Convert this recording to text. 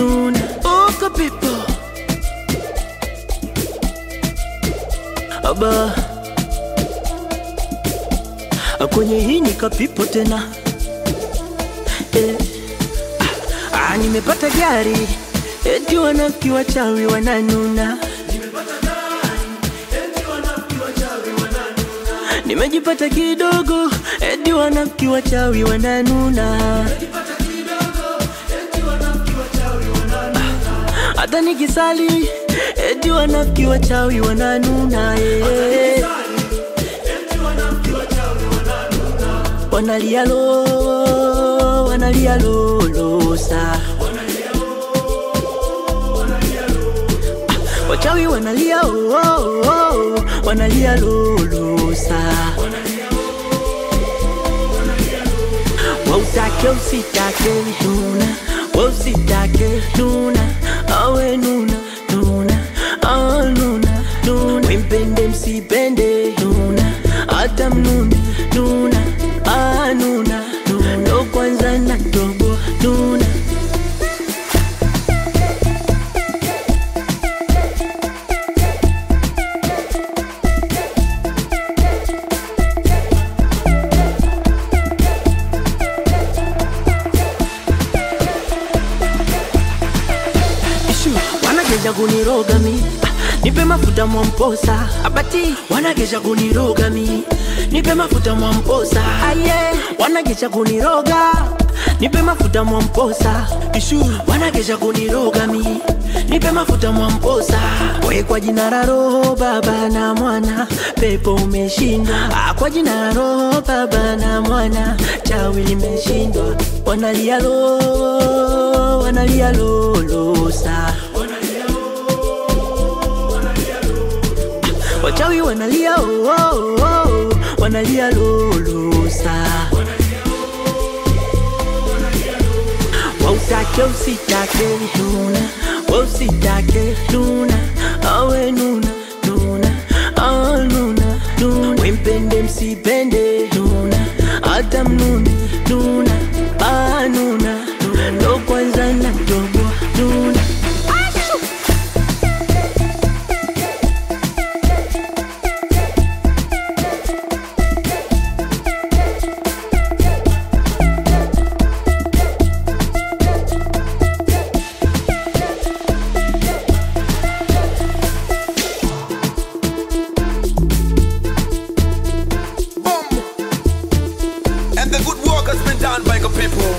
nuna uko pipo aba kwenye hii nikapipo tena eh. ah, nimepata gari eti wanafiki wachawi wananuna nimejipata kidogo eti wanafiki wachawi wananuna hata nikisali eti wanafiki wachawi wananuna eh. wanalia lo wanalia lolosa wachawi wanalia oh, oh, oh, wanalia lolosa wautake usitake nuna wausitake nuna awe nuna nuna awe nuna nuna wimpende msipende nuna hata mnune nuna ah, nuna nuna ndo kwanza na tobo nuna Ishu, wanageja kuniroga mi Ah, nipe mafuta mwamposa abati wanageja kuniroga mi nipe mafuta mwamposa aye wanageja kuniroga nipe mafuta mwamposa ishu wanageja kuniroga mi nipe mafuta mwamposa we kwa jina la roho baba na mwana pepo umeshindwa Ah, kwa jina la roho baba na mwana chawi limeshindwa wanalia lo wanalia lolosa wachawi wanalia oh, oh, oh, wanalia lolosa wautake usitake nuna wausitake nuna awe nuna nuna awe nuna nuna wimpende msipende nuna hata mnune nuna ah, nuna nuna ndo kwanza na tobo nuna And the good work has been done by the people.